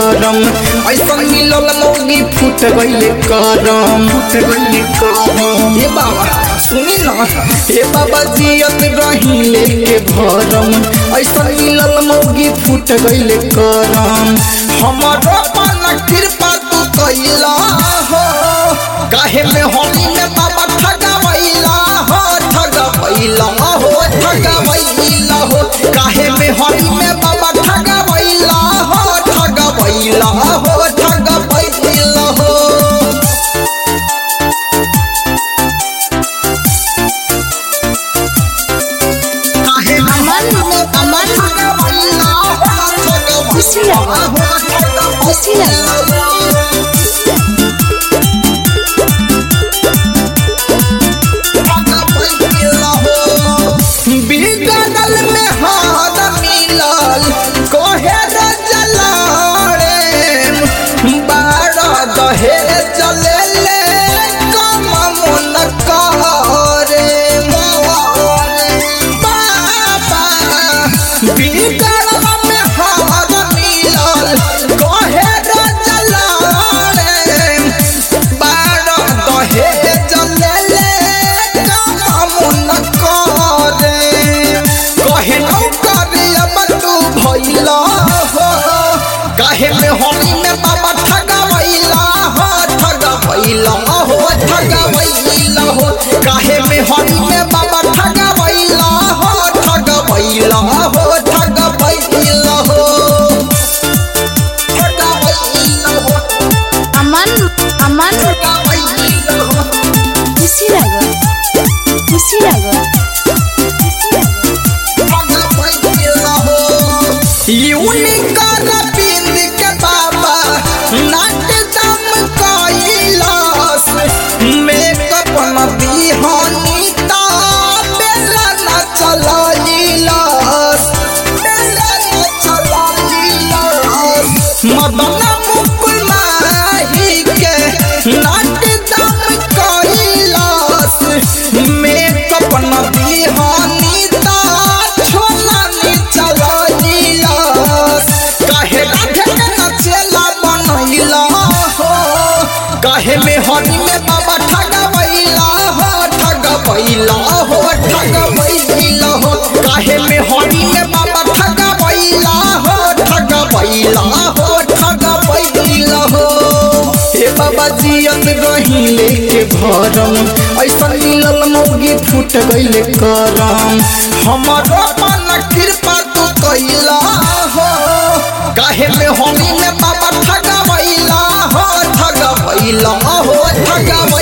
करम ऐसा मिलल मौगी फूट गईले करम फूट गईले करम हे बाबा सुनी ना हे बाबा जियत रही लेके भरम ऐसा मिलल मौगी फूट गईले करम हमारो पाना कृपा तू कैला हो काहे में होली में बाबा ठगवैला हो ठगवैला हो ठगवैला हो काहे में होली में बाबा ठगवैला हो ठगवैला हो ठगवैला हो काहे में होली में बाबा ठगवैला हो खुशी लगा। खुशी लगा। बिगड़ल में हाथ मिलल कोहे जलाड़े बारह दहे चले ले कम मन करे बाबा बिगड़ल में हाथ मिलल कोहे जलाड़े बारह दहे चले ले कम मन करे कहे नौ करे अब तू भइला हो काहे में होली में बाबा ठगवैला हो ठगवैला हो ठगवैला हो काहे में होली में बाबा ठगवैला हो ठगवैला हो ठगवैला हो ठगवैला हो अमन अमन ठगवैला हो खुशी लगा खुशी लगा यूनिकर बिंद के बाबा नाट दम कैलास मेकअप न बिहानी ता बेला न चलाइलास बेला न चलाइलास मदन मुकुल माही के नाट दम कैलास मेकअप न बिहानी ता छोला नि चलाइलास काहे राधे के नचेला बनैला हो काहे में हनी में बाबा ठगवैला हो ठगवैला हो ठगवैला हो काहे में हनी में बाबा ठगवैला हो ठगवैला हो ठगवैला हो हे बाबा जियत रही लेके भरम ऐसा मिलल मौगी फूट गईले करम हमारो मन कृपा तू कैला हो काहे में होली में बाबा ठगवैला हो ठगवैला हो ठगवैला